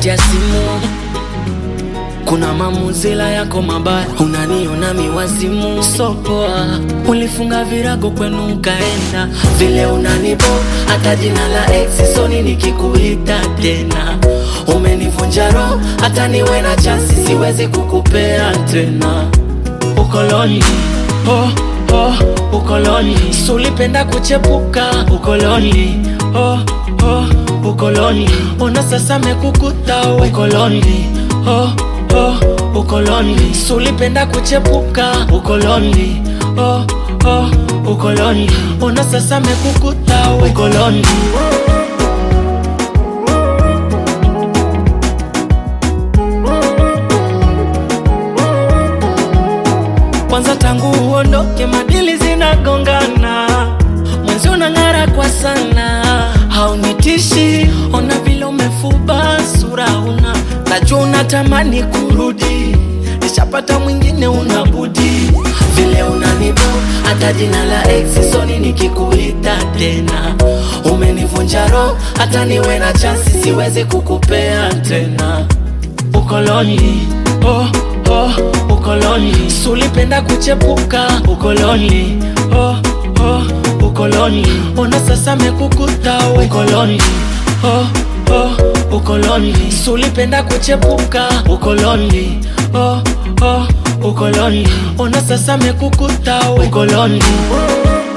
kati ya simu kuna mamuzila yako mabaya, unaniona miwazimu sopoa. Ulifunga virago kwenu ukaenda, vile unanibo hata jina la ex soni nikikuita tena. Umenivunja roho, hata niwe na chansi siwezi kukupea tena. Ukoloni oh, oh, ukoloni sulipenda kuchepuka ukoloni oh, oh, ukoloni ona sasa mekukuta we. ukoloni oh, oh, ukoloni sulipenda kuchepuka ukoloni oh, oh, ukoloni ona sasa mekukuta we. ukoloni kwanza tangu uondoke madili zinagongana mwenzi unang'ara kwa sana haunitishi ona vile umefuba sura una najua unatamani kurudi nishapata mwingine unabudi vile unanibo hata jina la ex soni nikikuita tena umenivunja roho hata niwe na chansi siwezi kukupea tena ukoloni oh, oh, ukoloni sulipenda kuchepuka ukoloni oh, oh, ukoloni ona sasa mekukuta we. ukoloni oh, oh, ukoloni sulipenda kuchepuka ukoloni oh, oh, ukoloni ona sasa mekukuta we. ukoloni